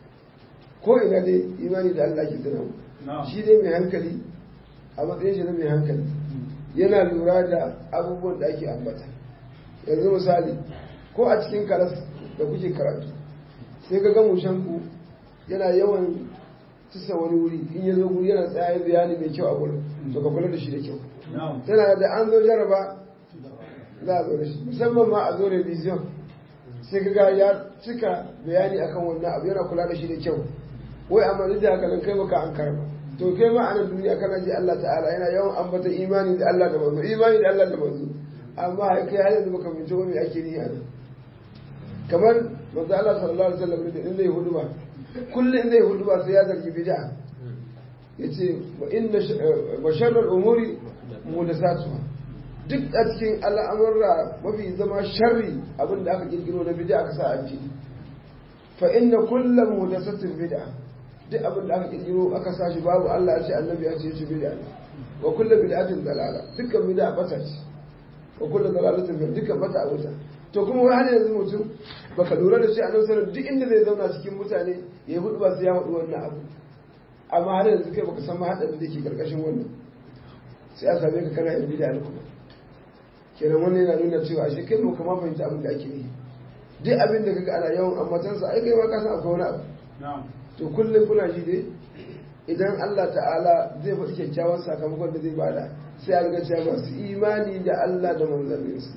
ko ina dai imani da Allah ke tana shi dai mai hankali a matsayin shi na mai hankali yana lura da abubuwan da ake ambata yanzu misali ko a cikin karas da kuke karatu sai ka ga mushanku yana yawan tusa wani wuri in ya zo guri yana tsaye bayani mai kyau a gurin to ka kula da shi da kyau tana da an zo jaraba za a zo da shi musamman ma a zo revision sai ka ga ya cika bayani akan wannan abu yana kula da shi da kyau wai amma duk da haka nan kai baka an karba to kai ma a nan duniya kana ji Allah ta'ala yana yawan ambata imani da Allah da manzo imani da Allah da manzo amma kai har yanzu baka mince wani ake ni a nan kamar manzo Allah sallallahu alaihi wasallam da in zai hudu ba kullum zai hudu ba sai ya zargi bid'a yace wa inna wa sharral umuri muhdathatuha duk a cikin al'amurra mafi zama sharri abinda aka kirkiro na bid'a aka sa a ciki fa inna kullu muhdathatin bid'a duk abinda aka kirkiro aka sa shi babu Allah ya ce annabi ya ce shi bid'a wa kullu bid'atin dalala dukkan bid'a bata ce wa kullu dalalatin dukkan bata a wuta to kuma wai har yanzu mutum baka lura da shi a nan sanar duk inda zai zauna cikin mutane ya yi hudu ba sai ya hudu wannan abu amma har yanzu kai baka san ma haɗarin da ke karkashin wannan sai a same ka kana yin bida da kuma kenan wannan yana nuna cewa ashe kai ba kama fahimci abin da ake yi duk abin da kaga ana yawan ambatansa ai kai ma ka san akwai wani abu to kullum kuna ji dai idan Allah ta'ala zai faɗi kyakkyawan sakamakon da zai bada sai a riga cewa masu imani da Allah da manzanninsa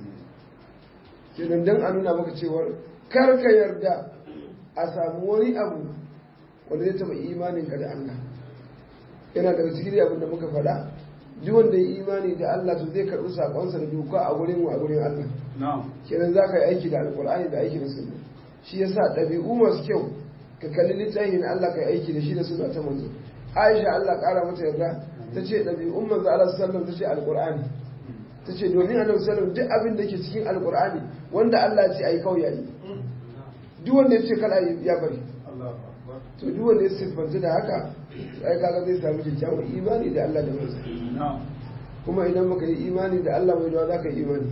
kenan dan a nuna maka cewar kar ka yarda a samu wani abu wanda zai taɓa imaninka da Allah yana daga cikin abin da muka faɗa duk wanda ya imani da Allah to zai karɓi sakonsa da doka a gurin a gurin Allah kenan za ka yi aiki da alƙur'ani da aiki da sunna shi yasa ɗabi'u masu kyau ka kalli littafin Allah ka yi aiki da shi da sunna ta manzo Aisha Allah ƙara mata yarda ta ce ɗabi'un manzo Allah sallallahu ta ce alƙur'ani ta ce domin annabi sallallahu duk abin da ke cikin alƙur'ani wanda Allah ya ce ayi kawai yayi duk wanda ya ce kala ya bari to duk wanda ya siffanta da haka sai kaga zai samu kyakkyawan imani da Allah da manzo kuma idan baka yi imani da Allah mai dawa zaka yi imani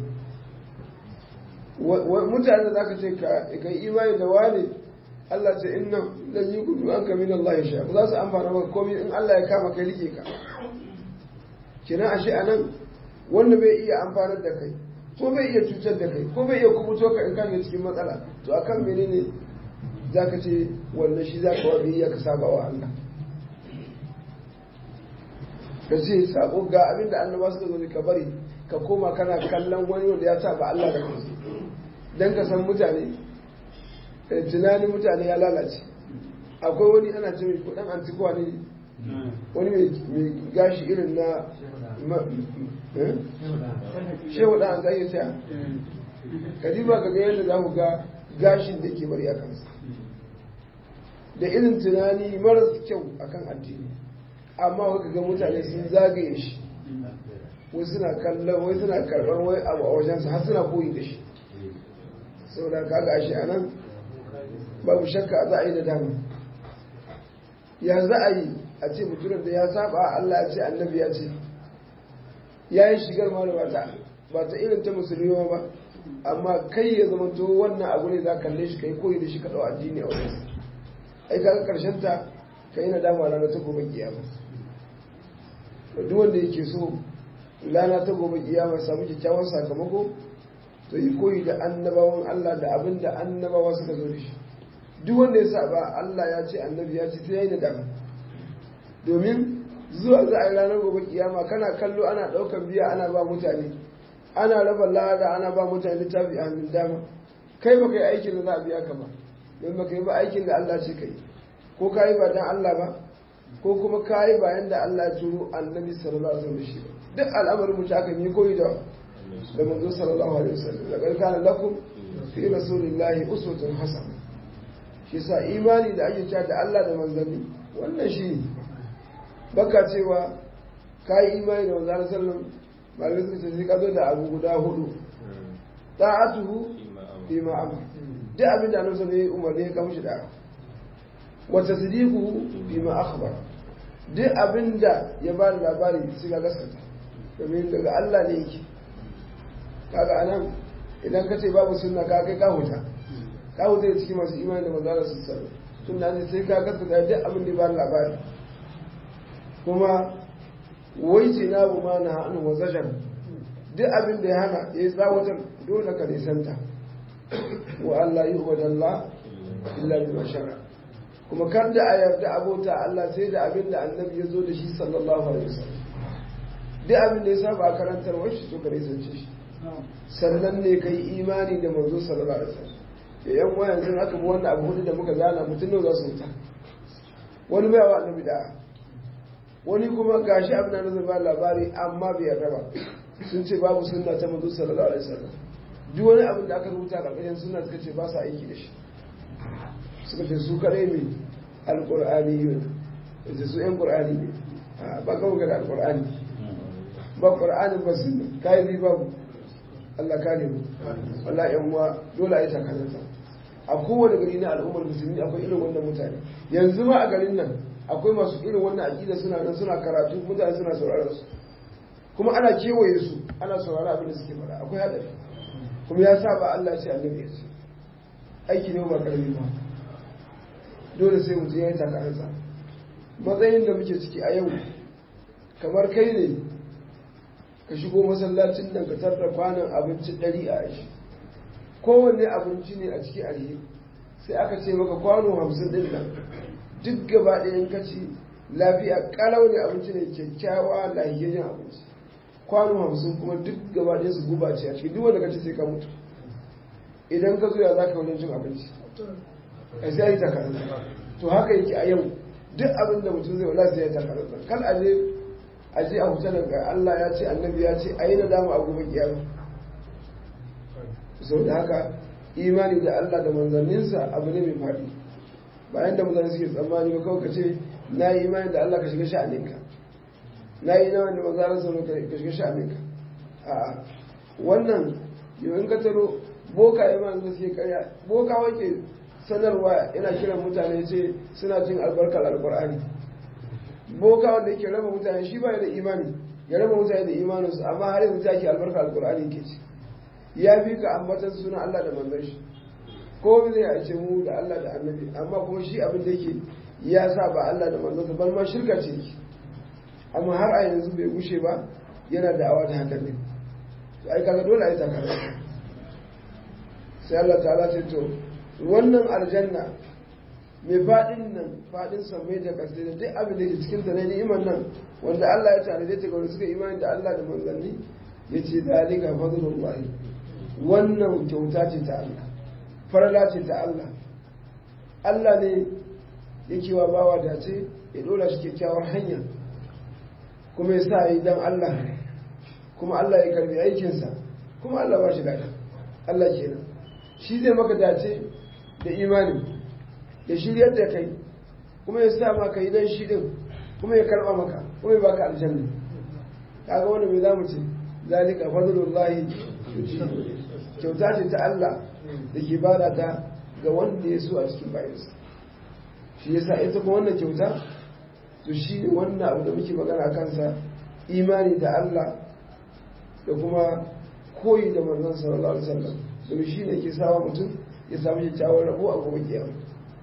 mutane da zaka ce ka yi imani da wani Allah ce inna lan yuqdu anka min Allah ya sha ba za su amfana maka komai in Allah ya kama kai rike ka kina ashe anan wanda bai iya amfanar da kai ko bai iya cutar da kai ko bai iya kubuto ka in ka cikin matsala to akan menene za ka ce wannan shi za ka wa biyayya ka saba wa Allah ka ce sabo ga abinda annaba suka zo ka bari ka koma kana kallon wani wanda ya saba Allah da kansu dan ka san mutane tunanin mutane ya lalace akwai wani ana ce mai kudan antikuwa ne wani mai gashi irin na shehu da an zai ta kadiba ka ga yadda za ku ga gashin da ke bari a kansa da irin tunani maras kyau akan addini amma waka ga mutane sun zagaye shi wai suna kallon wai suna karɓar wai abu a wajensa har suna koyi da shi saboda kaga shi a nan babu shakka za a yi da dama ya za a yi a ce mutumin da ya saba Allah ya ce annabi ya ce ya yi shigar ma da ba ta irin ta musulmi ba amma kai ya zama to wannan abu ne za ka kalle shi kai koyi da shi ka ɗau addini a wajensa ai kaga karshen ta ka yi nadama rana ta gobe kiyama duk wanda yake so rana ta gobe kiyama samu kyakkyawan sakamako to yi koyi da annabawan Allah da abin da annabawa suka zo da shi duk wanda ya saba Allah ya ce annabi ya ce sai ya yi nadama domin zuwa za a yi ranar gobe kiyama kana kallo ana ɗaukan biya ana ba mutane ana raba lada ana ba mutane littafi a hannun dama kai ba kai aikin da za a biya ka ba don ba kai ba aikin da Allah ce kai ko ka yi ba dan Allah ba ko kuma ka yi ba yanda Allah ya turo annabi sallallahu alaihi wasallam shi ba duk al'amarin mu aka yi koyi da da manzo sallallahu alaihi wasallam laqad kana lakum fi rasulillahi uswatun hasana shi sa imani da ake cewa da Allah da manzanni wannan shi ne baka cewa ka yi imani da manzo sallallahu alaihi wasallam malamai suka ce sai ka zo da abu guda hudu ta'atuhu fi ma amara duk abin da annabi sallallahu alaihi umarni ya kamshi da wa tasdiquhu fi ma akhbar duk abin da ya ba da labari sai ka gaskata domin daga Allah ne yake kaga anan idan ka ce babu sunna ka kai ka huta ka huta da cikin masu imani da manzo sallallahu alaihi wasallam sunna ne sai ka gaskata duk abin da ya ba da labari kuma wai ce na bu ma na hannu wa zajar duk abin da ya hana ya yi tsawatar dole ka nisanta wa Allah yi wa dalla illa bi mashara kuma kar da a yarda abota Allah sai da abin da annabi ya zo da shi sallallahu alaihi wasallam duk abin da ya saba a karantar shi to ka nisance shi sannan ne ka yi imani da manzo sallallahu alaihi wasallam da yan uwa yanzu aka bi wannan abu hudu da muka zana mutum ne za su wuta wani bai wa annabi da'a wani kuma gashi abin da zai ba labari amma bai yarda ba sun ce babu sunna ta manzo sallallahu alaihi wasallam duk wani abin da aka rubuta a ƙarƙashin sunna suka ce ba sa aiki da shi suka ce su kare mai alƙur'ani yun da su yan ƙur'ani ne ba kawo ga da alƙur'ani ba ƙur'ani ba sunna kai zai babu Allah kare mu Allah yan uwa dole a yi takalanta a kowane gari na al'ummar musulmi akwai irin wannan mutane yanzu ma a garin nan akwai masu irin wannan aƙida suna nan suna karatu mutane suna sauraron su kuma ana kewaye su ana saurara abin da suke fara akwai haɗari kuma ya saba Allah ce annabi ya ce aiki ne ba karami ba dole sai mutum ya yi takaransa matsayin da muke ciki a yau kamar kai ne ka shigo masallacin nan ka tarda kwanan abinci ɗari a ashi kowanne abinci ne a ciki alheri sai aka ce maka kwano hamsin ɗin nan duk gaba ɗayan kaci lafiya kalau ne abinci ne kyakkyawa lahiyayyen abinci kwano hamsin kuma duk gaba ɗayan su guba ce a cikin duk wanda kaci sai ka mutu idan ka zo ya za ka wajen cin abinci a sai yi takaranta to haka yake a yau duk abin da mutum zai wala sai ya takaranta kal a je a je a huta daga Allah ya ce annabi ya ce a yi nadama a gobe kiyama sau da haka imani da Allah da manzanninsa abu ne mai faɗi bayan da mutane suke tsammani ba kawai ka ce na yi imani da Allah ka shiga sha'aninka na yi imani da manzanin sauran ka shiga sha'aninka a wannan yau in ka taro boka imani da suke karya boka wake sanarwa yana kiran mutane ce suna cin albarkar alkur'ani boka wanda yake raba mutane shi ba da imani ya raba mutane da imaninsu amma har yanzu take albarkar alkur'ani ke ci ya fi ka ambatan suna Allah da manzon shi ko zai a ce mu da Allah da annabi amma kuma shi abin da yake ya sa ba Allah da manzon ban ma shirka ce yake amma har a yanzu bai gushe ba yana da awa da hakan ne to ai kaga dole ai takara sai Allah ta'ala ce to wannan aljanna mai faɗin nan faɗin sammai da ƙasai da duk abin da ke cikin ta na ni'imar nan wanda Allah ya tare ta ga wanda suka imani da Allah da manzanni ya ce zalika fadlullahi wannan kyauta ce ta Allah farala ce ta Allah Allah ne yake wa bawa dace ya dora shi kyakkyawar hanya kuma ya sa yi dan Allah kuma Allah ya karbi aikinsa kuma Allah ba shi gada Allah kenan shi zai maka dace da imani ya shiryar da kai kuma ya sa maka yi dan shi din kuma ya karba maka kuma ya baka aljanna kaga wanda mai zamu ce zalika fadlullahi kyauta ce ta Allah da ke bada ta ga wanda ya so a cikin bayansa shi yasa ita kuma wannan kyauta to shi ne wannan abu da muke magana a kansa imani da Allah da kuma koyi da manzon sallallahu alaihi wasallam domin shi ne ke sawa mutum ya samu kyakkyawar rabo a gobe kiyama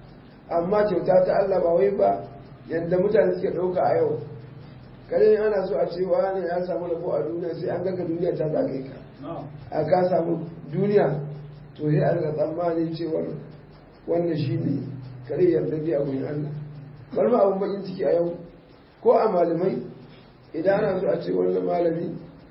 amma kyauta ta Allah ba wai ba yadda mutane suke ɗauka a yau kare ana so a ce wani ya samu rabo a duniya sai an gaga duniya ta zagaye ka a ka samu duniya to sai a rika tsammani cewar wannan shi ne kare yarda dai a wurin Allah bari ma abin bakin ciki a yau ko a malamai idan ana so a ce wannan malami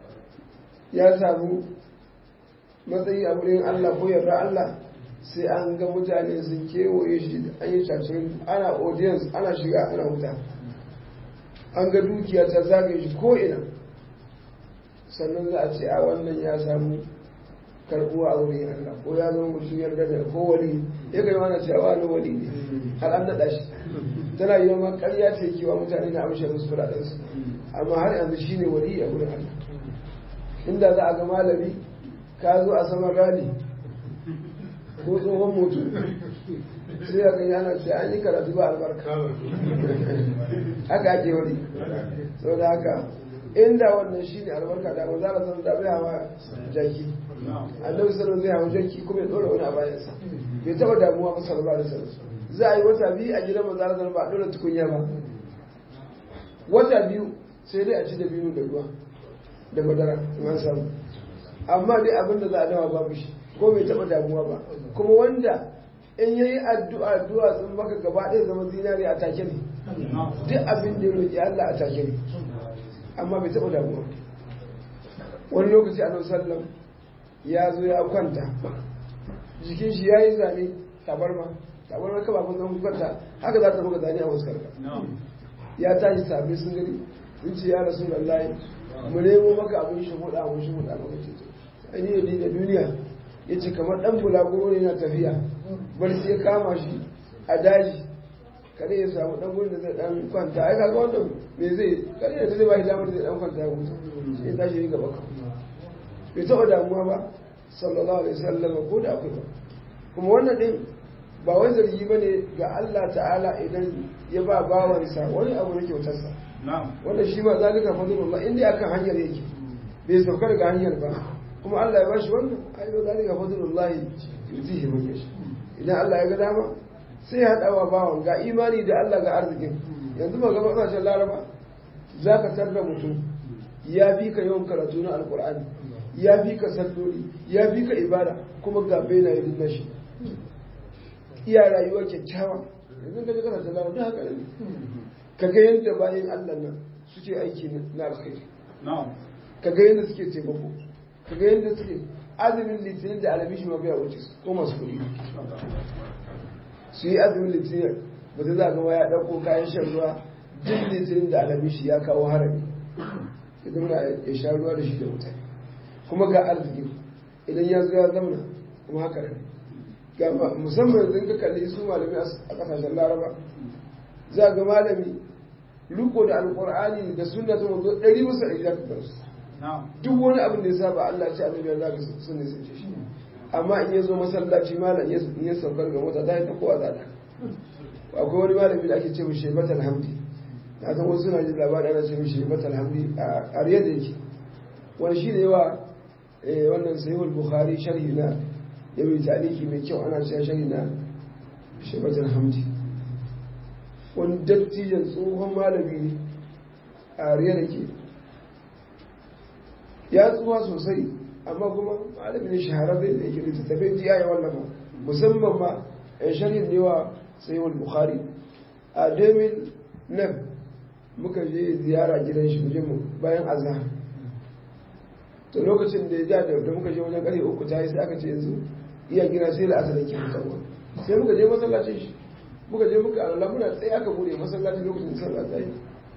ya samu matsayi a wurin Allah ko yarda Allah sai an ga mutane sun kewaye shi an yi cacin ana audience ana shiga ana wuta an ga dukiya ta zagaye shi ko ina sannan za a ce a wannan ya samu karbuwa a wurin Allah ko ya zama mutum yarda da ko wali ya ga yana cewa wani wali ne har an naɗa shi tana yi ma ƙarya ce kewa mutane na amshe musu kuɗaɗensu amma har yanzu shi ne wali a wurin Allah inda za a ga malami ka zo a saman rali ko tsohon mutu sai a gani ana ce an yi karatu ba albarka haka ake wani sau da haka inda wannan shi ne albarka da ba za a san da bai hawa jaki annabi sallallahu zai hawa jaki kuma ya dora wani a bayansa bai taba damuwa ba sallallahu alaihi wasallam za a yi wata biyu a gidan manzo Allah ba a dora tukunya ba wata biyu sai dai a ci da biyu da ruwa da madara in an samu amma dai abin da za a dawa babu shi ko bai taba damuwa ba kuma wanda in yayi addu'a addu'a sun baka gaba ɗaya zama zinari a take ne duk abin da ya roƙi Allah a take ne amma bai taɓa damuwa wani lokaci a sallam ya zo ya kwanta jikin shi ya yi zane tabarma tabarma kaba kun zan kwanta haka za ta maka zane a wasu karka ya tashi sabi sun gani sun ce ya rasu lallahi mu nemo maka abin shi hudu abin shi hudu maka ce an yi yadi da duniya ya ce kamar ɗan bulaguro ne na tafiya barci ya kama shi a daji kare ya samu dan gurin da zai dan kwanta ai kaga wannan me zai kare da zai ba shi damar zai dan kwanta ya huta sai ya tashi gaba ka bai taɓa damuwa ba sallallahu alaihi wasallam ko da akwai ba kuma wannan din ba wai zargi bane ga Allah ta'ala idan ya ba bawansa wani abu na kyautarsa wanda shi ma zalika fadlullah inda akan hanyar yake bai sauka daga hanyar ba kuma Allah ya bashi wannan ai ba zalika fadlullah yutihi man yasha idan Allah ya ga dama sai ya haɗa wa bawan ga imani da Allah ga arzikin yanzu ba gaba ƙasashen laraba za ka tarda mutum ya fi ka yawan karatu na alkur'ani ya fi ka salloli ya fi ka ibada kuma ga bai na yi nashi iya rayuwa kyakkyawa yanzu ka ji ƙasashen laraba da haka ne ka ga yadda bayan Allah nan suke aiki na alkhairi ka ga yadda suke taimako ka ga yadda suke azumin litinin da alamishi ma bai wuce ko masu kuɗi su yi azumin litinin ba ta za gama ya ɗauko kayan shan ruwa duk litinin da alamishi ya kawo harami idan muna ya sha ruwa da shi da mutane kuma ga arziki idan ya zo ya zamana kuma haka ne ga musamman idan ka kalli su malami a kasashen laraba za ga malami riko da alkur'ani da sunna ta mazo ɗari musa ɗari za ka gansu duk wani abin da ya saba Allah ce annabi ya zaga sun ne sun ce shi amma in ya zo masallaci malam in ya saukar ga mota zai ta kowa za ta akwai wani malami da ake ce mishi shebat alhamdi na san wasu suna jin labarin ana ce mishi shebat alhamdi a riyar da yake wani shi ne yawa wannan sahihul bukhari sharhi na ya mai taliki mai kyau ana cewa sharhi na shebat alhamdi wani dattijan tsohon malami ne a riyar da ke ya tsuwa sosai amma kuma malami ne shahararren da yake littattafai jiya ya wallafa musamman ma yan sharhin ne wa sayyid bukhari a 2009 muka je ziyara gidan shi muje mu bayan azhar to lokacin da ya ja da muka je wajen ƙarfe uku ta yi sai aka ce yanzu iya gina sai da asali ke fitarwa sai muka je masallacin shi muka je muka alala muna tsaye aka bude masallacin lokacin da sallah ta yi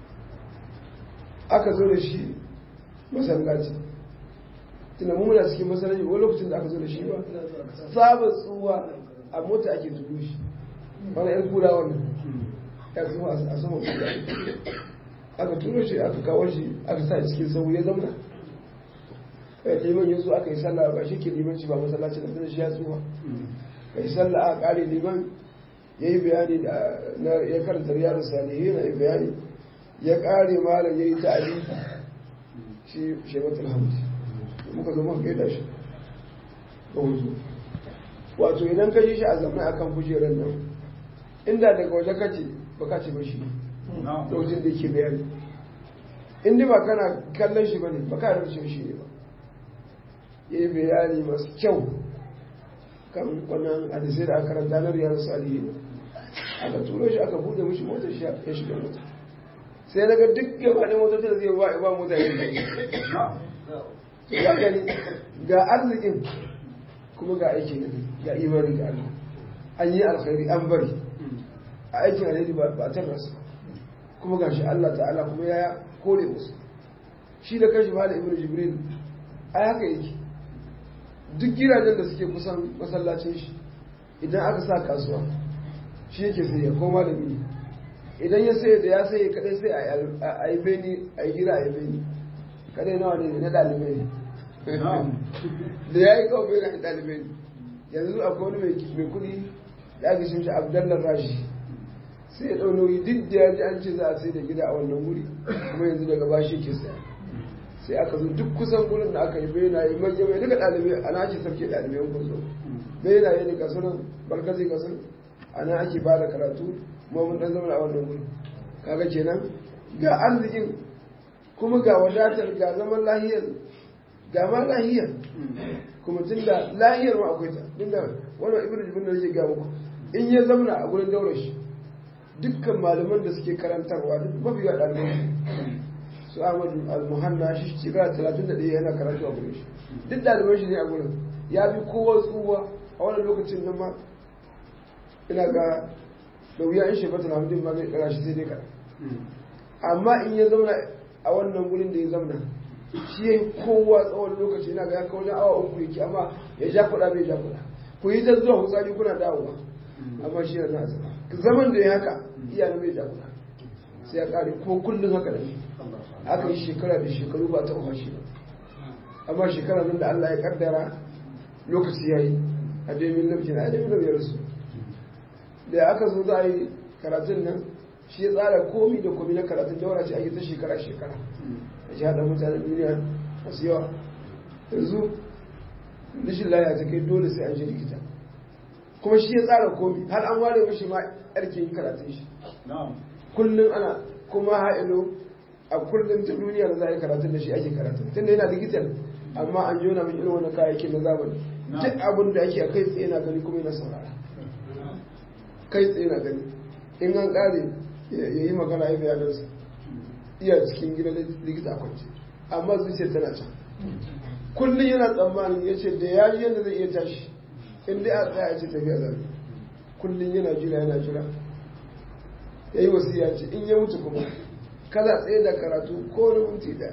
aka zo da shi masallaci tunda mu muna cikin masallaci wani lokacin da aka zo da shi ba sabon tsuwa a mota ake tudu shi wani yan kura wannan ya tsuwa a sama kura aka turo shi aka kawo shi aka sa cikin sau ya zama kai liman ya zo aka yi sallah ba shi ke limanci ba masallaci da shi ya tsuwa kai sallah aka kare liman ya yi bayani da ya karanta riyadu salihin na bayani ya kare malam ya yi ta'ali shi shematul hamdi muka zo muka gaida shi ba wuzo wato idan ka ji shi a zamai akan kujerar nan inda daga waje kace ba ka ce ba shi lokacin da yake bayani in dai ba kana kallon shi bane ba ka rubuce shi ne ba yayi bayani masu kyau kan wannan hadisai da aka karanta na riyar salihin aka turo shi aka bude mishi motar shi ya shiga mota sai daga duk gaba da motar da zai ba ba mota ya ya gani ga arzikin kuma ga aiki ga imani ga Allah an yi alkhairi an bari a aikin alheri ba a tarrasa kuma ga shi Allah ta'ala kuma ya kore musu shi da kashi ba da ibn jibril ai haka yake duk gidajen da suke kusan masallacin shi idan aka sa kasuwa shi yake sai ya koma da mini idan ya sai da ya sai kadai sai a yi beni a yi gida a yi beni kadai nawa ne na dalibai ne da ya yi kawo beni na dalibai ne yanzu akwai wani mai kudi da aka shi shi abdallar rashi sai ya ɗau nauyi duk da ya ji an ce za a sai da gida a wannan wuri kuma yanzu daga bashi ke saya sai aka zo duk kusan gurin da aka yi benaye manya mai duka ɗalibai ana ake sarki ɗalibai kun zo benaye ne kasu nan barkazi kasu ana ake ba da karatu kuma mun ɗan zama a wannan gurin kaga kenan ga arzikin kuma ga wadatar ga zaman lahiyar ga ma lahiyar kuma tun da lahiyar ma akwai ta tun da wannan ibnu jibin da yake ga muku in ya zamana a gurin daular shi dukkan malaman da suke karantarwa duk mafi yawa ɗalibai su Ahmadu al-Muhanna shi shekara talatin da ɗaya yana karatu a gurin shi duk ɗaliban shi ne a gurin ya fi kowa tsuwa a wannan lokacin nan ma ina ga da wuya in shekara talatin ma zai ɗaga shi sai dai kaɗan amma in ya zauna a wannan gurin da ya zauna shi ya yi kowa tsawon lokaci ina ga ya kawo awa uku yake amma ya ja kuɗa bai ja kuɗa ku yi ta zuwa hutsari kuna dawowa amma shi yana zama zaman da ya haka iya bai ja kuɗa sai ya ƙare ko kullum haka da ne aka yi shekara da shekaru ba ta umarshi ba amma shekara nan da Allah ya kaddara lokaci ya yi a domin lokacin a domin lokacin rasu da aka zo za a yi karatun nan shi ya tsara komi da komi na karatun daura ce ake ta shekara shekara a shi haɗa mutanen duniya masu yawa yanzu rashin laya ta kai dole sai an shi likita kuma shi ya tsara komi har an ware mashi ma yarkin karatun shi kullum ana kuma ha'ilo a kullum ta duniya da za a yi karatun da shi ake karatun tun da yana digital amma an jona min irin wani kayayyakin na zamani duk abin da ake a kai tsaye na gani kuma yana saurara kai tsaye na gani in an kare ya yi magana ya bayanarsa iya cikin gidan likita kwanci amma zuciyar tana can kullum yana tsammanin ya ce da ya ji yadda zai iya tashi in dai a tsaya ce tafiya zabe kullum yana jira yana jira ya yi wasiya ce in ya mutu kuma kada tsaye da karatu ko na minti daya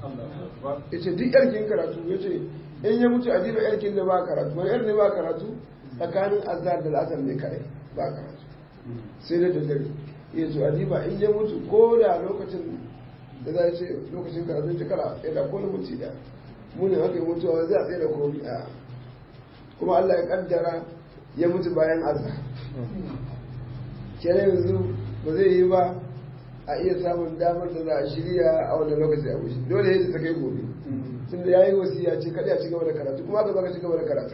ya ce duk yarkin karatu ya ce in ya mutu a diba yarkin da ba karatu wani yar ne ba karatu tsakanin azhar da la'asar ne kare ba karatu sai da daddare ya ce a diba in ya mutu ko da lokacin da za a ce lokacin karatu ta kara tsaye da ko na minti daya munin haka yi mutuwa za a tsaye da komi a kuma Allah ya kaddara ya mutu bayan azhar kenan yanzu ba zai yi ba a iya samun damar da za a shirya a wannan lokaci a wuce dole yadda ta kai gobe tun da ya yi wasiya ce kada a ci gaba da karatu kuma ka baka ci gaba da karatu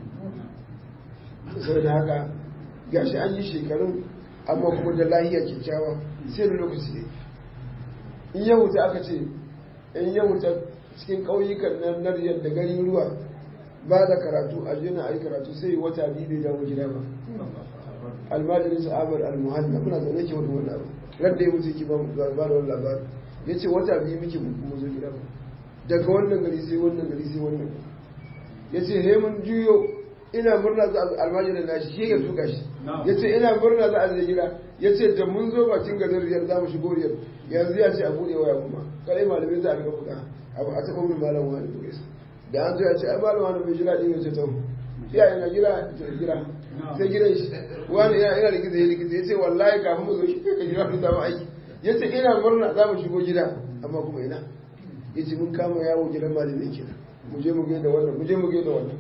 sau da haka gashi an yi shekarun amma kuma da lahiya kyakkyawa sai da lokaci ne in ya wuta aka ce in ya wuta cikin ƙauyukan nan na riyar da gari ruwa ba da karatu a jina a yi karatu sai wata biyu bai dawo gida ba almajirin sa'abar almuhanna muna zaune ke wani wannan abu radda ya mutu ki ba da wani labarin ya ce wata biyu muke mu zo gida ba daga wannan gari sai wannan gari sai wannan ya ce he mun juyo ina murna za a almajirin nashi shi ya tuka shi ya ce ina murna za a zai gida ya ce da mun zo bakin garin riyar za mu shigo riyar yanzu ya ce a buɗe waya kuma kadai malamai za a riga buɗa abu a taɓa min malam wani buɗe su da an zo ya ce ai malam wani bai jira ɗin ya ce to iya yana jira jira sai gidan shi wani yana ina likita ya likita ya ce wallahi kafin mu zo shi kai ka jira mu samu aiki ya ce ina murna za mu shigo gida amma kuma ina ya ce mun kama yawo gidan malamai kenan mu je mu gaida wannan mu je mu gaida wannan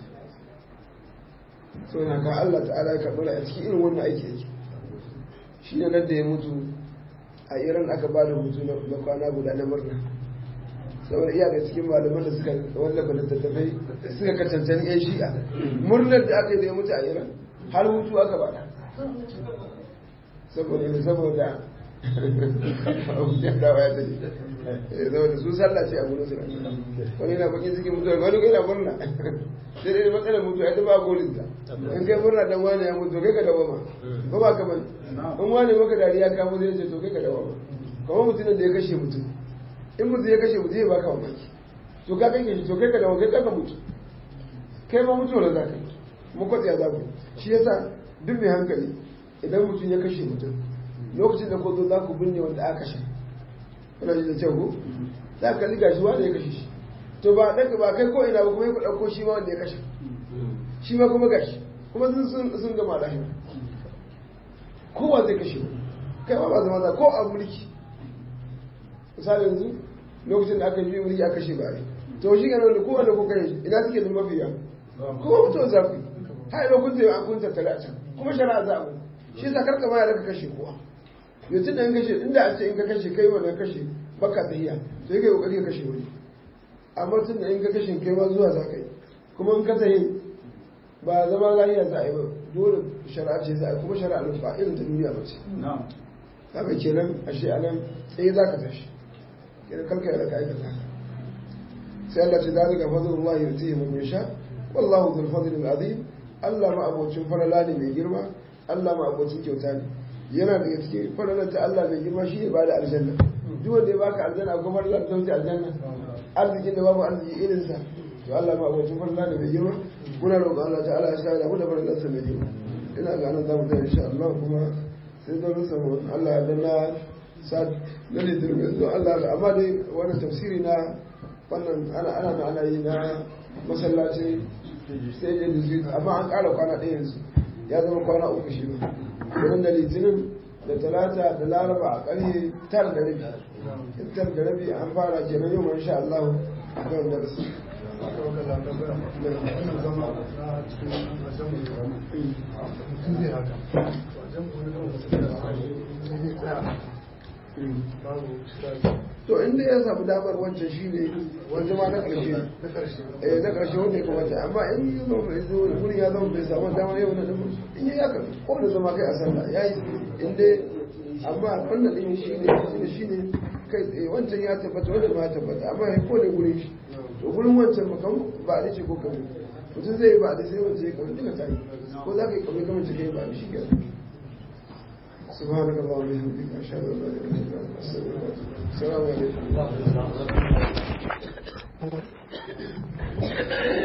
so na ka Allah ta'ala ya karɓi a cikin irin wannan aiki yake shi ne nan da ya mutu a iran aka ba da hutu na kwana guda na murna saboda iya da cikin malaman da suka wallafa littattafai suka kacancani yan shi'a murnar da aka yi da ya mutu a iran har hutu aka bada saboda ne saboda abuja dawa ya tafi saboda su sallah ce a gurin su wani na bakin cikin mutuwa wani kai na murna sai dai matsalar mutuwa ya ba golin ta in kai murna dan wani ya mutu kai ka dawo ma ba ba ka bane in wani maka dariya ka mutu ya ce to kai ka dawo ma kamar mutumin da ya kashe mutum in mutum ya kashe mutum ya baka mamaki to ka kai shi to kai ka dawo kai ka mutu kai ma mutuwar za ka yi mu kwatsa ya zaku shi yasa duk mai hankali idan mutum ya kashe mutum lokacin da ko zo za ku binne wanda aka kashe kuna ji da kyau ko za ka liga shi wanda ya kashe shi to ba ɗaga ba kai ko ina ba kuma ya ɗauko shi ma wanda ya kashe shi ma kuma gashi kuma sun sun gama lahira kowa zai kashe kai ma ba zama za ko a mulki misali yanzu lokacin da aka yi mulki aka kashe ba to shi ga nan da kowanne ko kai ina suke da mafiya kuma mutuwa za ku yi har ina kun zai an kun tattare a can kuma shari'a za a mu shi yasa karka ma ya raka kashe kowa yanzu da in kashe inda a ce in ka kashe kai wannan kashe baka tahiya to yake kokari ka kashe wani amma tun da in ka kashe kai ma zuwa za ka yi kuma in ka tahi ba zama lahiya za a yi ba dole shari'a ce za a yi kuma shari'a nan ba irin ta duniya ba ce haka kenan ashe a nan tsaye za ka tashi kenan karka ya raka aikata haka sai Allah ce zalika fadlullah yutihi man yasha wallahu dhul fadli azim Allah ma abocin falala ne mai girma Allah ma abocin kyauta ne yana daga cikin falalar ta Allah mai girma shi ne ba da aljanna duk wanda ya baka aljanna akwai falalar ta wuce aljanna arzikin da babu arziki irin sa to Allah ma abocin falala ne mai girma muna roƙon Allah ta'ala ya sa da mu da falalar sa mai girma ina ga nan zamu tsaya insha Allah kuma sai don rusa Allah ya danna sa na ne dirbe Allah amma dai wannan tafsiri na wannan ana ana na ana yi na masallaci sai da yanzu amma an ƙara kwana ɗaya yanzu ya zama kwana uku shi ba idan da litinin da talata da laraba a ƙarfe tar da rabi tar da rabi an fara kenan yau insha Allah a kan darasi to inda ya samu damar wancan shi ne wanda ma na ƙarshe eh na ƙarshe wanda ya kamata amma in ya zama bai zo wurin ya zama bai samu damar yau na dama in yi haka ko da zama kai a sallah ya yi inda amma wannan ɗin shi ne shi ne kai tsaye wancan ya tabbata wanda ma ya tabbata amma ya ko da gurin shi to gurin wancan ba kan ba a ce ko kamar mutum zai yi ba a sai wancan ya kamar duka ta yi ko za ka yi kamar kamar cikin ba a shi kenan سبحانك اللهم وبحمدك اشهد ان لا اله الا انت استغفرك السلام عليكم